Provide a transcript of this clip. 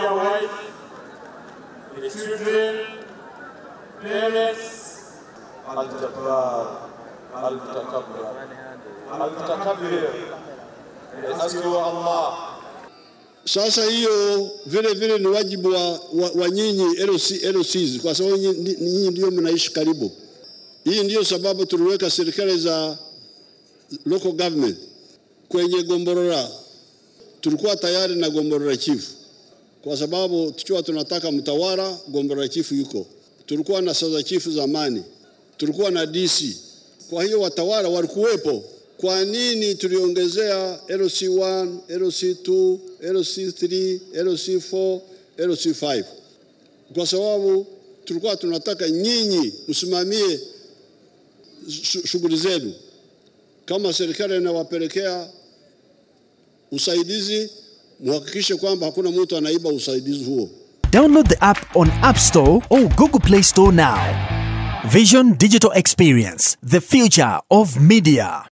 dear wife, the children, parents, Al-Jabbar, Al-Mutakabbir, Al-Mutakabbir. We ask you, Allah, Sasa hiyo vile vile ni wajibu wa, wa, wa nyinyi LC, LCs kwa sababu nyinyi nyinyi ndio mnaishi karibu. Hii ndiyo sababu tuliweka serikali za local government kwenye Gomborora. Tulikuwa tayari na Gomborora chief kwa sababu tukiwa tunataka mtawala, Gomborora chief yuko. Tulikuwa na sasa chief zamani, tulikuwa na DC. Kwa hiyo watawala walikuwepo. Kwa nini tuliongezea LC1, LC2, LC3, LC4, LC5? Kwa sababu tulikuwa tunataka nyinyi msimamie shu- shughuli zenu. Kama serikali inawapelekea usaidizi, muhakikishe kwamba hakuna mtu anaiba usaidizi huo. Download the app on App Store or Google Play Store now. Vision Digital Experience, the future of media.